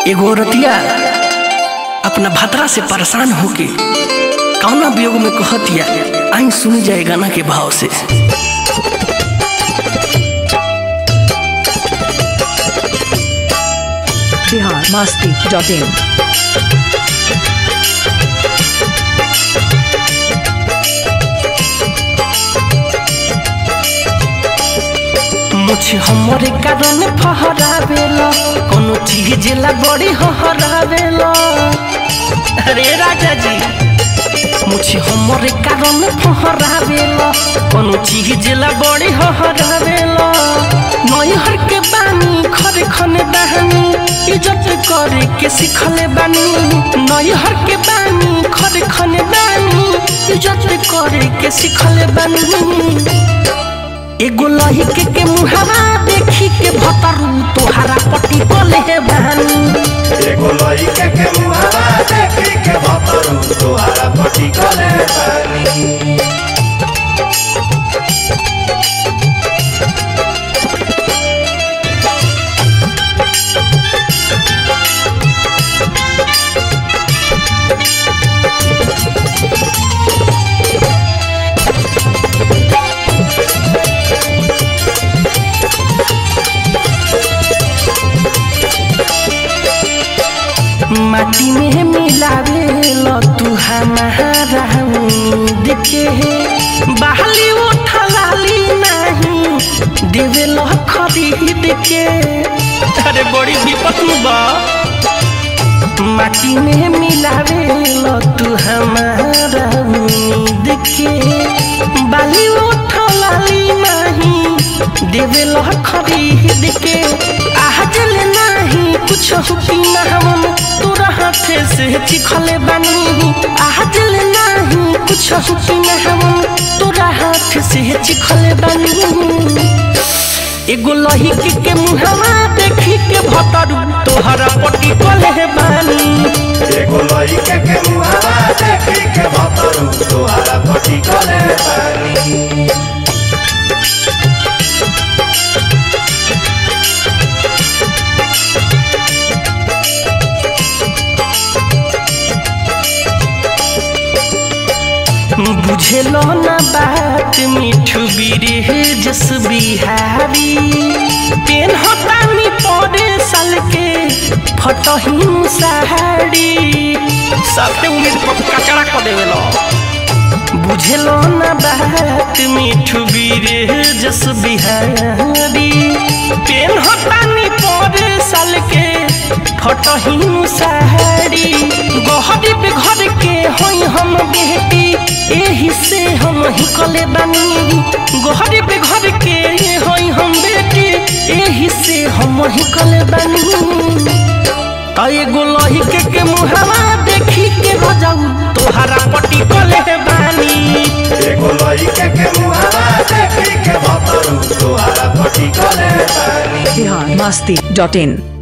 एगो औरतिया अपना भतरा से परेशान होके कौना वियोग में कहतिया आई सुनी जाए गाना के भाव से बिहार मस्ती डॉट इन मुझे हमरे कारण फहरावेला कोनो चीज ला बड़ी हहरावेला अरे राजा जी मुझे हमरे कारण फहरावेला कोनो चीज ला बड़ी हहरावेला नैहर के बानी खरे खने दहनी इज्जत करे के सिखले बानी नैहर के बानी खरे खने दानी इज्जत करे के सिखले बानी एगो लहिके के मुहावा देखी के भतरू तोहारा पटी कोले हे बहानी एगो लइके के मुहावा देखी के भतरू तोहारा पटी कले बानी माटी में मिलावे लो तू हमारा उम्मीद के बहाली उठा लाली नहीं देवे लो खरीद के अरे बड़ी विपत बा माटी में मिलावे लो तू हमारा उम्मीद के बाली उठा लाली नहीं देवे लो खरीद के आहजल नहीं कुछ हुकीना हम तोरा हाथे से चिखले बानी आहजल नहीं कुछ हुकीना हम तोरा हाथ से चिखले बानी एगो लहिके के मुहावा देखी के भतरू तोहरा पटी कोले बानी एगो लइके के मुहावा देखी के भतरू तोहारा पटी कले बानी बुझेलो ना बात मिठू बीरे जस बिहारी पेन हटानी पड़े साल के फटहीन साड़ी सबके उम्मीद पर कचरा कर देवेलो बुझेलो ना बात मिठू बीरे जस बिहारी पेन हटानी पड़े साल के फटहीन साड़ी गहरी पे घर के होई हम बेटी एही से हम ही कले बानी गहरी पे घर के होई हम बेटी एही से हम ही कले बानी तय गोलही के के मुहावा देखी के हो जाऊ तोहरा पटी कले बानी एगो लइके के मुहावा देखी के भतरू तोहारा पटी कले बानी बिहार मस्ती डॉट इन